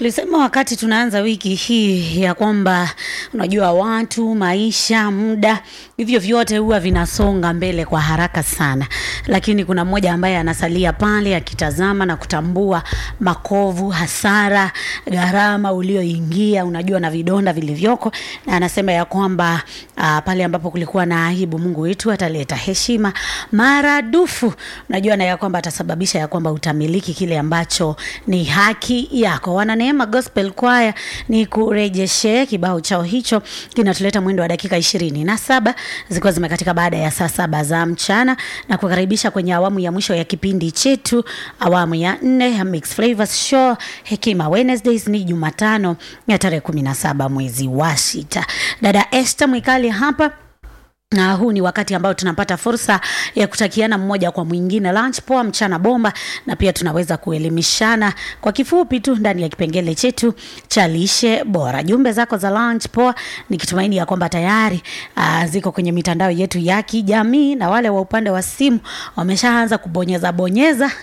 Tulisema wakati tunaanza wiki hii ya kwamba unajua watu, maisha, muda, hivyo vyote huwa vinasonga mbele kwa haraka sana, lakini kuna mmoja ambaye anasalia pale akitazama na kutambua makovu, hasara, gharama ulioingia, unajua na vidonda vilivyoko, na anasema ya kwamba uh, pale ambapo kulikuwa na aibu, Mungu wetu ataleta heshima maradufu, unajua na ya kwamba atasababisha ya kwamba utamiliki kile ambacho ni haki yako. Wana Neema Gospel Choir ni kurejeshe kibao chao hicho kinatuleta mwendo wa dakika ishirini na saba zikiwa zimekatika baada ya saa saba za mchana na kukaribisha kwenye awamu ya mwisho ya kipindi chetu, awamu ya nne ya Mix Flavors Show Hekima Wednesdays. Ni Jumatano ya tarehe kumi na saba mwezi wa sita. Dada Esther Mwikali hapa na huu ni wakati ambao tunapata fursa ya kutakiana mmoja kwa mwingine lunch poa, mchana bomba, na pia tunaweza kuelimishana kwa kifupi tu ndani ya kipengele chetu cha lishe bora. Jumbe zako za lunch poa, nikitumaini ya kwamba tayari uh, ziko kwenye mitandao yetu ya kijamii, na wale wa upande wa simu wameshaanza kubonyeza bonyeza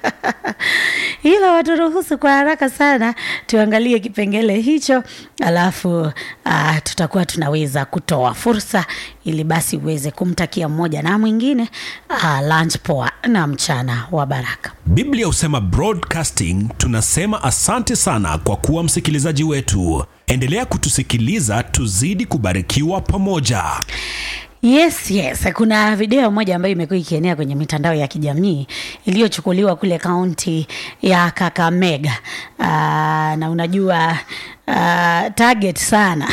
ila waturuhusu kwa haraka sana tuangalie kipengele hicho, alafu uh, tutakuwa tunaweza kutoa fursa ili basi uweze kumtakia mmoja na mwingine uh, lunch poa na mchana wa baraka. Biblia husema broadcasting, tunasema asante sana kwa kuwa msikilizaji wetu. Endelea kutusikiliza, tuzidi kubarikiwa pamoja. Yes, yes. Kuna video moja ambayo imekuwa ikienea kwenye mitandao ya kijamii iliyochukuliwa kule kaunti ya Kakamega. Uh, na unajua uh, target sana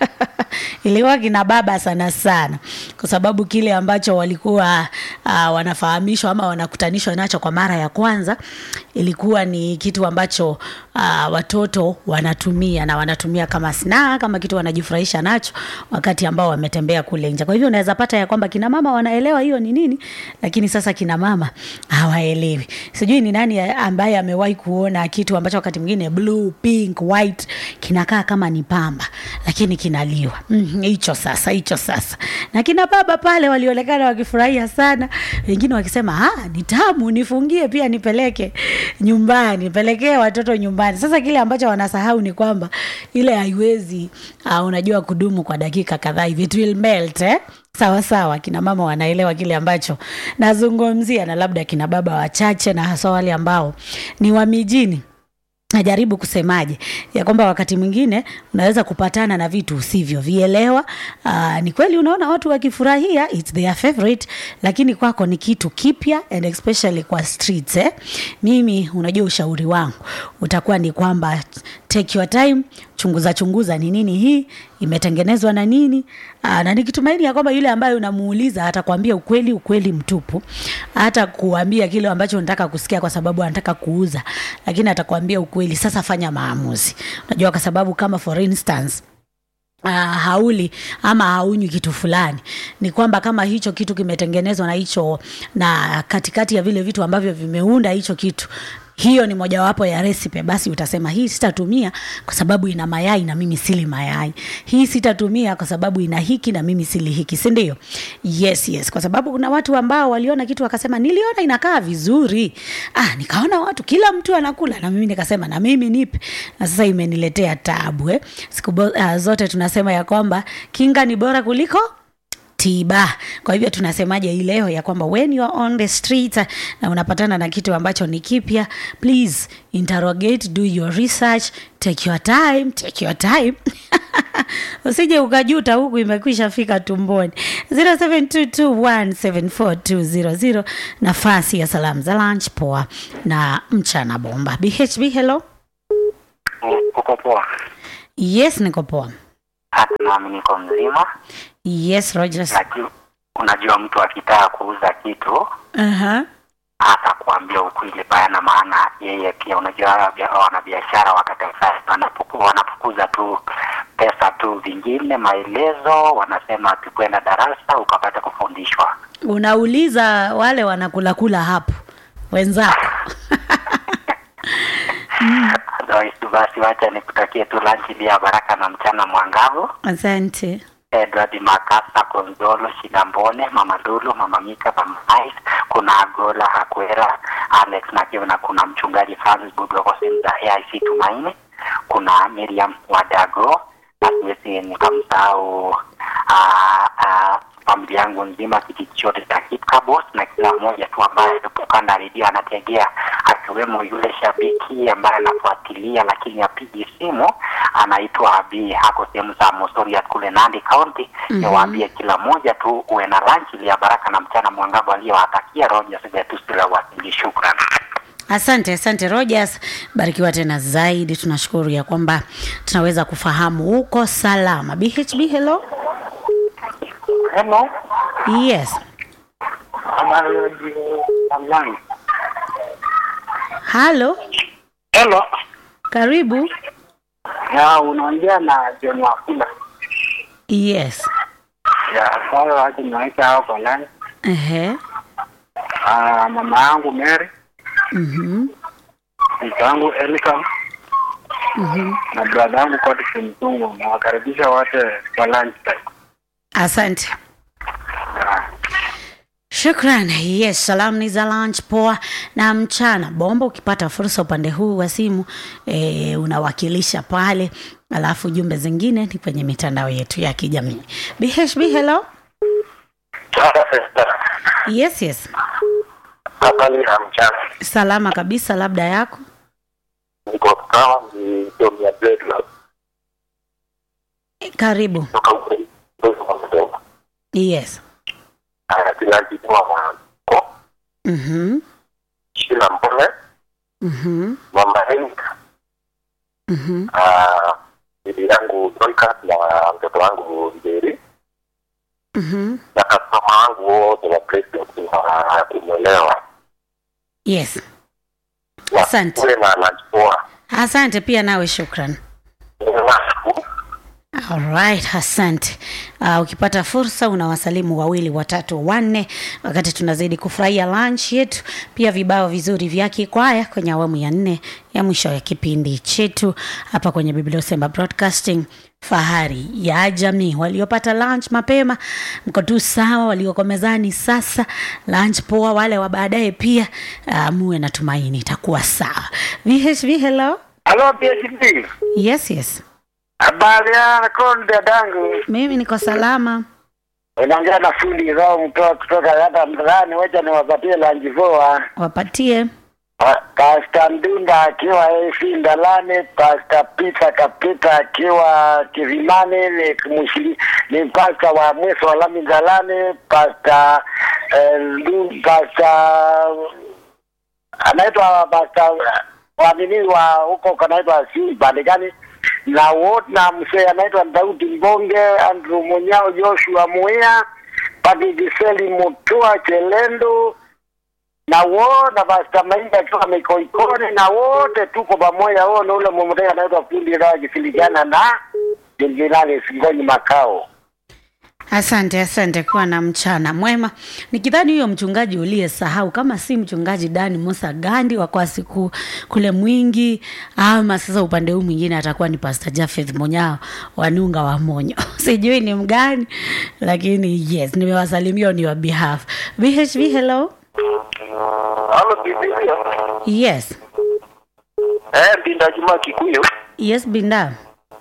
ilikuwa kina baba sana sana, kwa sababu kile ambacho walikuwa uh, wanafahamishwa ama wanakutanishwa nacho kwa mara ya kwanza ilikuwa ni kitu ambacho uh, watoto wanatumia na wanatumia kama snack, kama kitu wanajifurahisha nacho wakati ambao wametembea kule nje. Kwa hivyo unaweza pata ya kwamba kina mama wanaelewa hiyo ni nini, lakini sasa kina mama hawaelewi. Sijui ni nani ambaye amewahi kuona kitu ambacho wakati mwingine blue, pink, white kinakaa kama ni pamba lakini kinaliwa hicho. Mm, sasa hicho sasa, na kina baba pale walionekana wakifurahia sana, wengine wakisema ah, ni tamu, nifungie pia nipeleke nyumbani, nipelekee watoto nyumbani. Sasa kile ambacho wanasahau ni kwamba ile haiwezi uh, unajua kudumu kwa dakika kadhaa hivi, it will melt eh? Sawa sawa, kina mama wanaelewa kile ambacho nazungumzia, na labda kina baba wachache, na hasa wale ambao ni wa mijini najaribu kusemaje ya kwamba wakati mwingine unaweza kupatana na vitu usivyovielewa. Uh, ni kweli unaona watu wakifurahia it's their favorite, lakini kwako ni kitu kipya and especially kwa streets eh. Mimi unajua ushauri wangu utakuwa ni kwamba take your time, chunguza chunguza ni nini hii imetengenezwa na nini. Aa, na nikitumaini ya kwamba yule ambaye unamuuliza atakwambia ukweli, ukweli mtupu, hata kuambia kile ambacho unataka kusikia kwa sababu anataka kuuza, lakini atakwambia ukweli. Sasa fanya maamuzi, unajua, kwa sababu kama for instance Uh, hauli ama haunywi kitu fulani, ni kwamba kama hicho kitu kimetengenezwa na hicho na katikati ya vile vitu ambavyo vimeunda hicho kitu hiyo ni mojawapo ya recipe, basi utasema hii sitatumia kwa sababu ina mayai na mimi sili mayai. Hii sitatumia kwa sababu ina hiki na mimi sili hiki, si ndio? Yes, yes, kwa sababu kuna watu ambao waliona kitu wakasema, niliona inakaa vizuri, ah, nikaona watu kila mtu anakula na mimi nikasema na mimi nipe, na sasa imeniletea taabu eh. Siku uh, zote tunasema ya kwamba kinga ni bora kuliko tiba. Kwa hivyo tunasemaje hii leo ya kwamba when you are on the street na unapatana na kitu ambacho ni kipya, please interrogate, do your research, take your time, take your time usije ukajuta huku imekwisha fika tumboni. 0722174200 nafasi ya salamu za lunch poa na mchana bomba. BHB, hello. Uko poa? Yes, niko poa. Hata nami niko mzima. Yes, Rogers. Unajua, unajua mtu akitaka kuuza kitu Aha. atakuambia ukweli bayana, maana yeye pia unajua wanabiashara wakati wanapoku- wanapokuza tu pesa tu, vingine maelezo wanasema tukwenda darasa ukapata kufundishwa. Unauliza wale wanakulakula hapo wenzako. Otherwise, Basi wacha nikutakie tu lunch iliyo ya baraka na mchana mwangavu. Asante. Edward Makasa, Konzolo, Shigambone, Mama Lulu, Mama Mika, Mama Ice, kuna Agola Hakwera, Alex na Kivu, na kuna mchungaji Francis Budwako sehemu za AIC Tumaini. kuna Miriam Wadago na siwezi nikamsahau ah, ah, familia yangu nzima kijiji chote cha Kipkabos na kila mmoja tu ambaye alipokanda redio anategea, akiwemo yule shabiki ambaye anafuatilia lakini apigi simu, anaitwa Abi, hako sehemu za Mosoriat kule Nandi County. Mhm. Niwaambie kila mmoja tu uwe na lunch ile ya baraka na mchana mwangavu aliyowatakia Rogers Gatusila Wasingi. Shukran. Asante, asante Rogers, barikiwa tena zaidi. Tunashukuru ya kwamba tunaweza kufahamu uko salama. BHB, hello. Hello. Yes, halo, Hello. karibu. Ya, unaongea na John Wafula. Yes, Ya, sawa wacha niweke hao kwa line. ehe, Ah, mama yangu Mary, mhm, mke wangu Elika mhm. na brada yangu Curtis Mzungu. Nawakaribisha wote kwa lunch time. Asante. Ya. Shukran. Yes, salamu ni za lunch poa na mchana bomba. Ukipata fursa upande huu wa simu e, unawakilisha pale, alafu jumbe zingine ni kwenye mitandao yetu ya kijamii. BHB, hello. Yes, yes, Habari ya mchana, salama kabisa, labda yako. niko kama ni Domia Bedlam E, Karibu. kutoka Ukweli wa Mdomo. Yes. Haya, tunajitoa mwanzo Mhm. Shila Mbole, Mhm. mama Henka, Mhm. ah, bibi yangu Dorcas na mtoto wangu Mberi Mhm. na kasoma wangu wote wa president wa kumwelewa Yes. Wa- Asante. kule na najipoa Asante pia nawe, shukran. Nashukuru. Alright, asante. Uh, ukipata fursa unawasalimu wawili watatu wanne, wakati tunazidi kufurahia lunch yetu, pia vibao vizuri vya kikwaya kwenye awamu ya nne ya mwisho ya kipindi chetu hapa kwenye Biblia Usema Broadcasting, fahari ya jamii. Waliopata lunch mapema mko tu sawa, walioko mezani sasa lunch poa, wale wa baadaye pia uh, muwe na tumaini itakuwa sawa. VHV, hello. Halo PhD. Yes, yes, Habari ya konde dangu. mimi niko salama. Unaongea na fundi roho mtoa kutoka hata mtaani, wacha niwapatie lunch poa. Wapatie. Pasta Ndunda akiwa AC Ndalane, Pasta Peter Kapita akiwa Kirimani, ni mshiri, ni pasta wa mweso wa Lami Ndalane, Pasta eh, Ndu- Pasta anaitwa Pasta waamini wa huko kanaitwa si pande gani na wote na mzee anaitwa Daudi Mbonge, Andrew Munyao, Joshua Muia, Pati Giseli Mutua Chelendo na wo na Pasta Mainga akiwa Mikoikoni na wote tuko pamoja. Wao na ule mmoja anaitwa fundi rawa akishirikiana na Jenerali Singoni Makao. Asante, asante. Kuwa na mchana mwema. Nikidhani huyo mchungaji uliyesahau, kama si mchungaji Dani Musa Gandi wa kwa siku kule Mwingi, ama sasa upande huu mwingine atakuwa ni Pastor Jafeth Monyao wanunga wa Monyo sijui ni mgani, lakini yes, nimewasalimia on your behalf. VHV, hello. Halo bibi. Yes, Eh, Binda Juma Kikuyu. yes, Binda.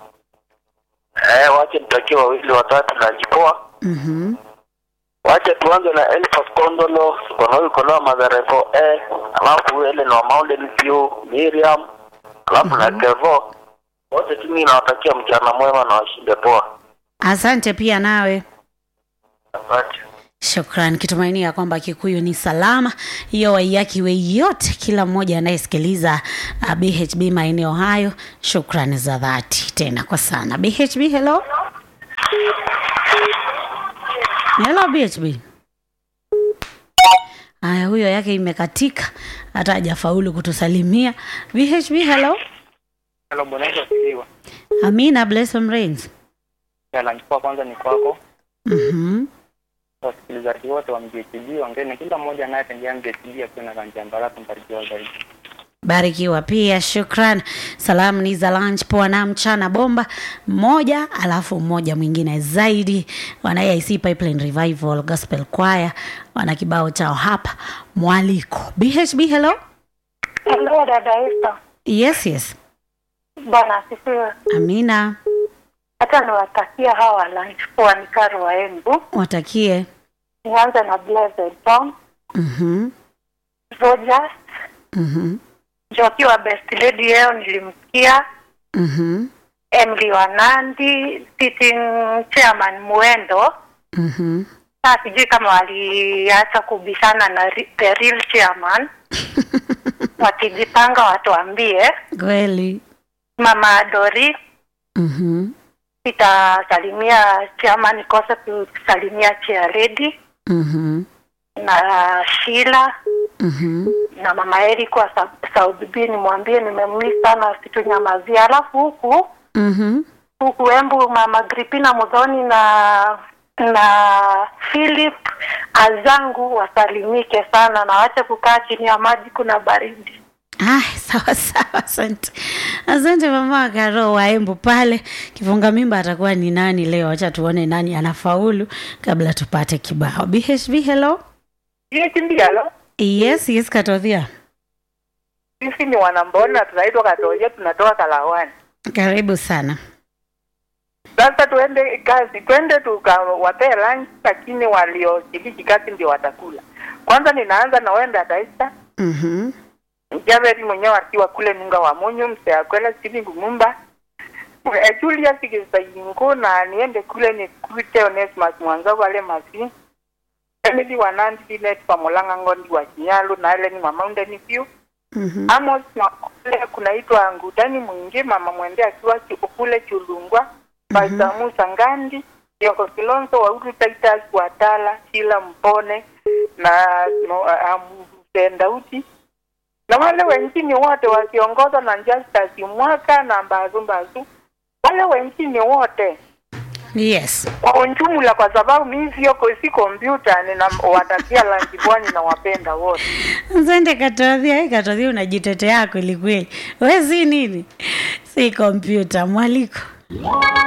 Eh, wache nitakie wawili watatu na jipoa. Mhm. Wacha tuanze na Elfas Kondolo, Konowi Konoa Magarefo eh, alafu Ellen wa Mountain View, Miriam, alafu na Kevo. Wote tu mimi nawatakia mchana mwema na washinde poa. Asante pia nawe. Asante. Shukran, kitumainia kwamba Kikuyu ni salama. Hiyo waiyaki wei yote, kila mmoja anayesikiliza uh, BHB maeneo hayo, shukrani za dhati tena kwa sana. BHB, hello hello BHB. Haya, huyo yake imekatika, hata hajafaulu kutusalimia. BHB, hello. Hello, Bwana Yesu asifiwe. Amina, blessed rains. Ya lunch kwa kwanza ni kwako. Mhm. Wasikilizaji wote wa MJTB ongeni, kila mmoja anayetembea MJTB akiwa na rangi ya baraka, mbarikiwa zaidi. barikiwa pia shukran salamu ni za lunch poa na mchana bomba mmoja alafu mmoja mwingine zaidi wana AIC pipeline revival gospel choir wana kibao chao hapa mwaliko bhb hello Hello, dada Esther. yes yes Bwana asifiwe. Amina. Hata niwatakia hawa lunch wanikaro wa Embu. Watakie. Nianze na Blessed Tom, Mhm. Rogers, Mhm. Njoki wa Best Lady leo nilimsikia, Mhm. Emily Wanandi, sitting chairman Mwendo. Mhm. Sasa sijui kama waliacha kubishana na ri- the real chairman. Wakijipanga watuambie. Kweli. Mama Dori, Mhm. sitasalimia chairman, kosa kusalimia chair lady Mhm. na Sheila Mhm. na mama Eric wa Sa- South B, nimwambie nimemmiss sana, situnyamazia. Alafu huku Mhm. huku Embu, mama Gripina Mudhoni na na Philip Azangu wasalimike sana na wache kukaa chini ya maji, kuna baridi. Ah, sawa sawa, asante asante mama wa Karo wa Embu pale. Kifunga mimba atakuwa ni nani leo? Acha tuone nani anafaulu kabla tupate kibao. BHB, hello. Kimbialo, Yes, yes, Katodhia, sisi ni wanambona, tunaitwa Katoja, tunatoka Kalawani. karibu sana. Sasa tuende kazi, twende tukawapee lunch, lakini walioshiriki kazi ndio watakula. Kwanza ninaanza na wenda Daista Mhm. Javeri mwenyewe akiwa kule Nunga wa Munyu, mzee akwela Stephen Gumumba Eh, Julius Kisaingo na niende kule nikute Onesimus Mwanza wale masi Emily Wanandi Linet Pamolanga Ngondi wa Kinyalu na Ellen wa Mountain View Mhm. Amos na kule kunaitwa Ngutani mwingi mama mwende akiwa chu- kule Chulungwa Pastor Musa Ngandi Yoko Kilonzo wa Uru Titus Watala Shila Mpone na no, um, Ndauti na wale wengine wote wakiongozwa na Justus Mwaka na Mbazu Mbazu wale wengine wote Yes. kwa ujumla, kwa sababu mimi sio si kompyuta, ninawatakia lanji bwani na wapenda wote. Asante Katodhia. Hey, Katodhia unajitetea kweli kweli. Wewe si nini? Si kompyuta mwaliko.